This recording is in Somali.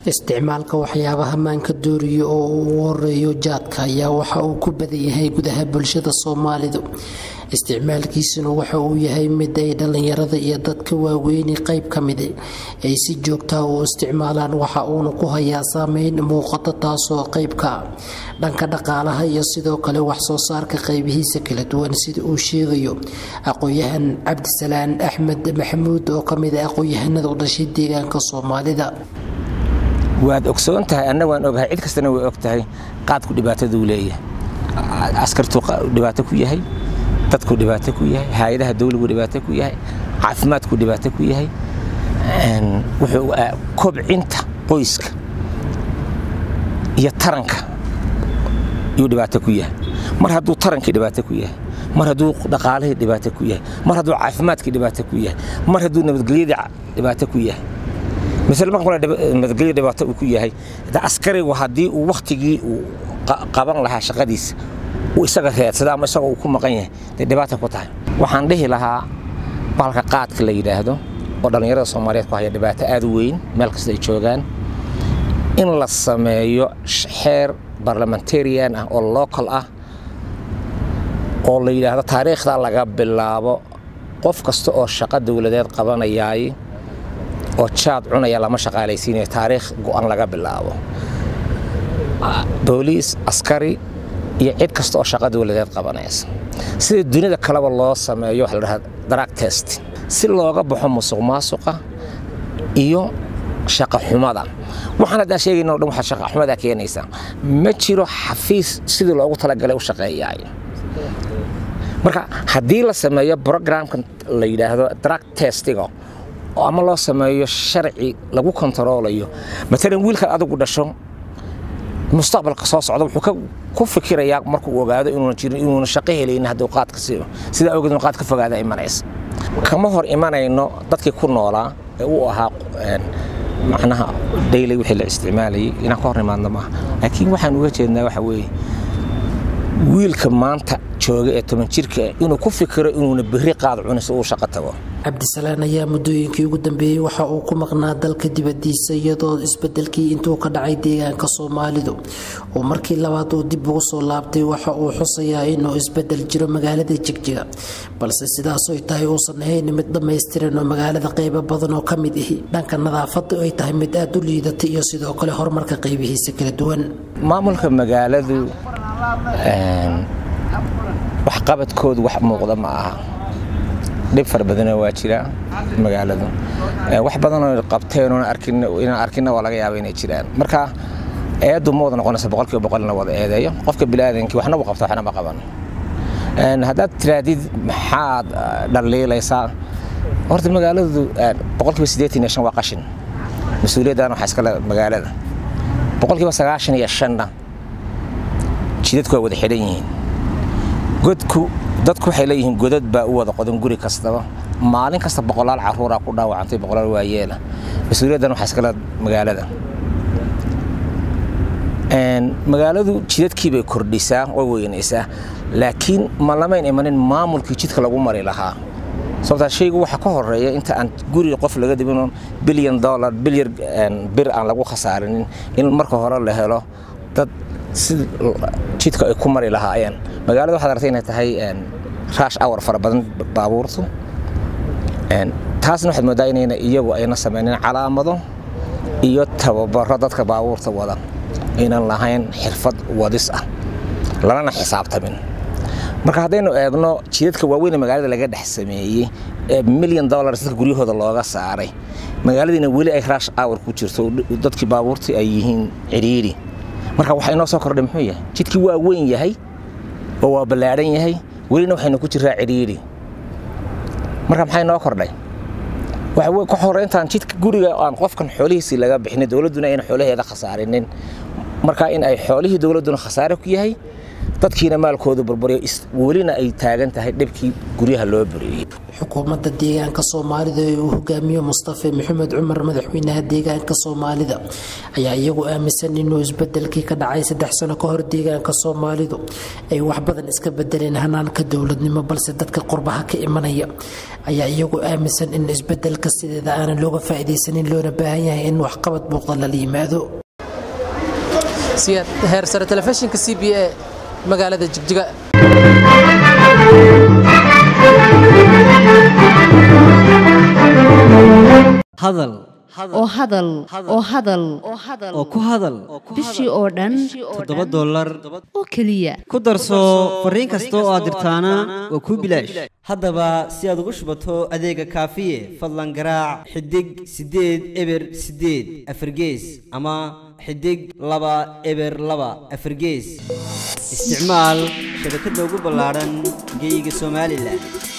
isticmaalka waxyaabaha maanka dooriya oo uu ugu horeeyo jaadka ayaa waxa uu ku badan yahay gudaha bulshada soomaalidu isticmaalkiisuna waxa uu yahay mid ay dhallinyarada iyo dadka waaweyni qayb ka midi ay si joogtaa u isticmaalaan waxa uuna ku hayaa saameyn muuqata taasoo qaybka dhanka dhaqaalaha iyo sidoo kale waxsoo saarka qaybihiisa kala duwan sida uu sheegayo aqoon-yahan cabdisalaan axmed maxamuud oo kamid a aqoon-yahanada u dhashay deegaanka soomaalida waad ogsoon tahay anna waan ogahay cid kastana way og tahay qaadku dhibaataduu leeyahay askartuu dhibaato ku yahay dadku dhibaato ku yahay hay-adaha dawligu dhibaato ku yahay caafimaadku dhibaato ku yahay wuxuu kobcinta qoyska iyo taranka yuu dhibaato ku yahay mar hadduu tarankii dhibaato ku yahay mar hadduu dhaqaalihii dhibaato ku yahay mar hadduu caafimaadkii dhibaato ku yahay mar hadduu nabadgelyadii dhibaato ku yahay misal marka nabadgelyo dhibaato uu ku yahay askarigu haddii uu wakhtigii uu qaban lahaa shaqadiisa uu isaga reedsada ama isagoo uu ku maqan yahay dee dhibaata ku tahay waxaan dhihi lahaa bahalka qaadka la yidhaahdo oo dhallinyarada soomaaliyeed ku haya dhibaato aad u weyn meel kasta ay joogaan in la sameeyo xeer barlamentarian ah oo local ah oo la yidhaahdo taariikhda laga bilaabo qof kasta oo shaqo dowladeed qabanayaay oo jaad cunaya lama shaqaalaysiinayo taariikh go'an laga bilaabo booliis askari iyo cid kasta oo shaqa dowladeed qabanaysa sida dunida kaleba loo sameeyo waxa la dhahaa drug test si looga baxo musuq maasuqa iyo shaqa xumada waxaan haddaan sheegayna o dhan waxaa shaqa xumada keenaysa ma jiro xafiis sidii loogu talagalay u shaqeeyaay marka haddii la sameeyo programkan la yidhaahdo drug testiga ama loo sameeyo sharci lagu kontaroolayo maalan wiilkan adigu dhasho mustaqbalka soo socda wuxuu ku fikirayaa markuu ogaado inuuna jirin inuuna shaqo helaynin hadduu qaadka siiyo sidaa awgeed inu qaad ka fogaada imanaysa kama hor imanayno dadkii ku noolaa ee uu ahaa macnaha daily wixii la isticmaalayay inaan ka hor imaadno maaha laakiin waxaan uga jeednaa waxa weeye wiilka maanta jooga ee toban jirka inuu ku fikiro inuuna berri qaad cunin si uu shaqo tago cabdisalaan ayaa muddooyinkii ugu dambeeyey waxa uu ku maqnaa dalka dibadiisa iyadoo isbedelkii intuu ka dhacay deegaanka soomaalidu oo markii labaad uu dib ugu soo laabtay waxa uu xusayaa inuu isbedel jiro magaalada jigjiga balse sidaasoy tahay uusan ahayn mid dhammaystiran oo magaalada qaybo badan oo ka mid ahi dhanka nadaafadda ay tahay mid aad u liidata iyo sidoo kale horumarka qaybihiisa kala duwan maamulka magaaladu waxqabadkoodu wax muuqda ma aha dhib fara badana waa jira magaaladu wax badanoo qabteen inaan arkina waa laga yaaba inay jiraan marka eedu ma wada noqonaysa boqolkiiba boqol in la wada eedeeyo qofka biniaadankii waxna uu qabta waxna ma qaban haddaad tiraadid maxaad dhaliilaysaa horta magaaladu boqolkiiba siddeetan iyo shan waa qashin mas-uuliyaddan waxaa iskale magaalada boqolkiiba sagaashan iyo shanna jidadku waa wada xidhan yihiin godku dadku waxay leeyihiin godad baa u wada qodan guri kastaba maalin kasta boqolaal caruuraa ku dhaawacantay boqolaal waayeela mas-uuliyaddan waxaa iskale magaalada magaaladu jidadkii bay kordhisaa oo weynaysaa laakiin ma lamayn imanin maamulkii jidka lagu mari lahaa sababtaa shaygu waxa ka horeeya inta aan guriga qof laga dibin bilyan dollar bilyar bir aan lagu khasaarinin in marka hore la helo dad si jidka ay ku mari lahaayeen magaalada waxaad aragtay inay tahay raash awar fara badan baabuurtu taasna waxaad moodaa inayna iyagu ayna samaynin calaamado iyo tababaro dadka baabuurta wada aynan lahayn xirfad wadis ah lanana xisaabtamin marka haddaynu eegno jidadka waaweyn magaalada laga dhex sameeyey ee milyan dollars dadka guryahooda looga saaray magaaladiina weli ay raash awar ku jirto dadkii baabuurtii ay yihiin cidhiidhi marka waxa inoo soo kordhay muxuu yahay jidkii waa weyn yahay oo waa ballaadhan yahay welina waxaynu ku jiraa cidhiidhi marka maxaa inoo kordhay ka horeyntaan jidka guriga aan qofkan xoolihiisii laga bixinin dowladduna ayna xoolaheeda khasaarinin marka in ay xoolihii dowladduna khasaare ku yahay dadkiina maalkooda burburiyo welina ay taagan tahay dhibkii guryaha loo buriyey xukuumadda deegaanka soomaalida ee uu hogaamiyo mustafe maxamed cumar madaxweynaha deegaanka soomaalida ayaa iyagu aaminsan inuu isbedelkii ka dhacay saddex sano ka hor deegaanka soomaalidu ay wax badan iska bedeleen hanaanka dowladnimo balse dadka qurbaha ka imanaya ayaa iyagu aaminsan in isbedelka sideeda aanan looga faa'iidaysanin loona baahan yahay in waxqabad muuqda lala yimaado siyaad heersare telefishinka c b a magaalada jigjiga hadal oo hadal oo hadal oo ku hadal bishii oo dhan toddoba dollar oo keliya ku darso fariin kasta oo aad dirtaana waa kuu bilaash haddaba si aad ugu shubato adeega kaafiye fadlan garaac xidig siddeed eber siddeed afargees ama xidig laba eber laba afargees isticmaal shabakadda ugu ballaadhan geeyiga somalilan